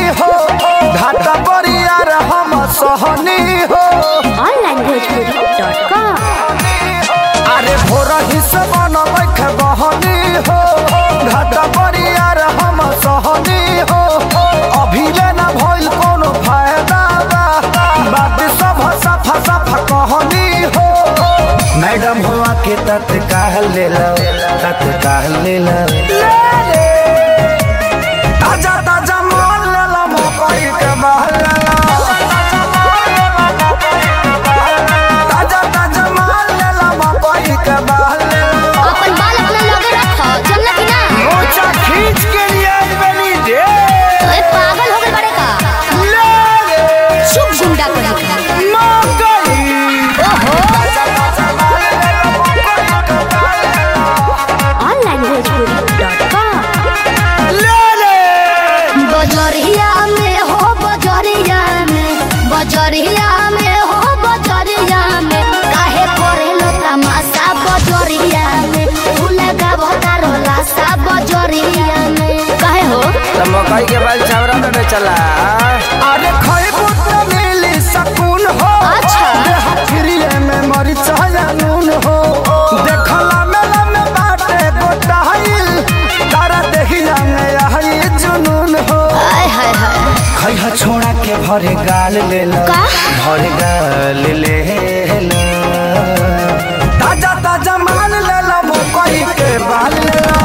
हो घाटा बरियार हम सहनी हो onlinebhojpuri.com अरे भोर ही से बनबै के बहनी हो घाटा बरियार हम सहनी हो अभी ले ना भइल कोनो फायदा बा बात सब सफा सफा कहनी हो मैडम हुआ के तत्काल ले लो तत्काल ले लो ताजा ताजा माल ले लो मकई के बहल ले लो ताजा ताजा माल ले लो मकई के बहल ले लो अपन बाल अपना लगे रखो चलना कि ना मोचा खींच के लिए आई बनी दे ओए पागल हो गए बड़े का ले रे शुभ गुंडा करे का मकई ओहो ताजा ताजा माल ले लो मकई के बहल ले लो onlinebhojpuri.com ले रे बजरिया में हो बजरिया में बजरिया में हो बजरिया में काहे करेलो तमाशा बजरिया में तू लगाबो तारो लाशा बजरिया में काहे हो तो मकई के बाल छावरा में बेचला अरे खइबू तो मिली सकून हो अच्छा। देह फ्रीए में मरिच या नून हो देखला मेला में बाटे गोटाइल तारा देखिया में यही जुनून हो आय हाय हाय खइहा छोड़ा के भरे गाल ले लो का? भरे गाल ले लो ताजा ताजा माल ले लो मकई के बाल ले लो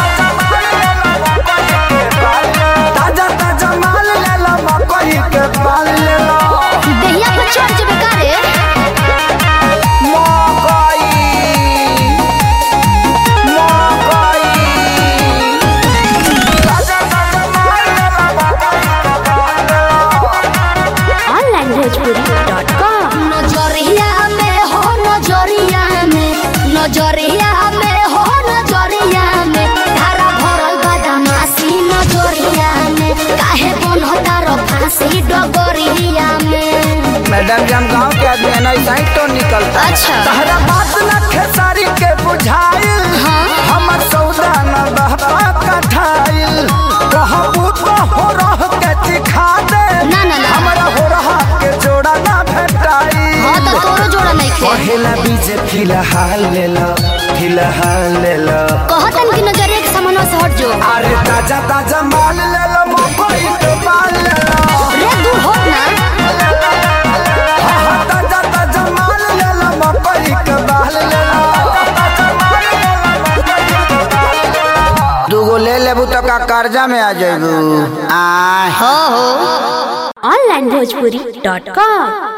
ताजा ताजा माल ले लो मकई के बाल ले लो देहिया पर चढ़ जबे का रे मकई मकई ताजा ताजा माल ले लो मकई के बाल ले लो onlinebhojpuri.com नजरिया में हो नजरिया में नजरिया में हो नजरिया में धारा भरल बदमाशी नजरिया में काहे बनता रो फांसी डगरिया में मैडम जी हम गांव के आदमी है ना ऐसा ही तो निकलता है। अच्छा। तहरा बात न खेसारी के बुझाइल हाँ। हमर सौदा न बहबा कठाइल कहबू तो हो रह के दिखा दे ना, ना, ना। हमरा हो रहा के जोड़ा ना भेटाई हाँ तो तोरो जोड़ा नहीं खे पहला बीज फिलहाल ले लो फिलहाल ले लो कहतन कि नजरिया के सामने से हट जो अरे ताजा ताजा माल ले लो मकई के बाल ले लो रे दूर हो ना हाँ, हाँ, ताजा ताजा माल ले लो मकई के बाल ले लो दूगो ले लेबू तो का कर्जा में आ जाबू आ हो हो onlinebhojpuri.com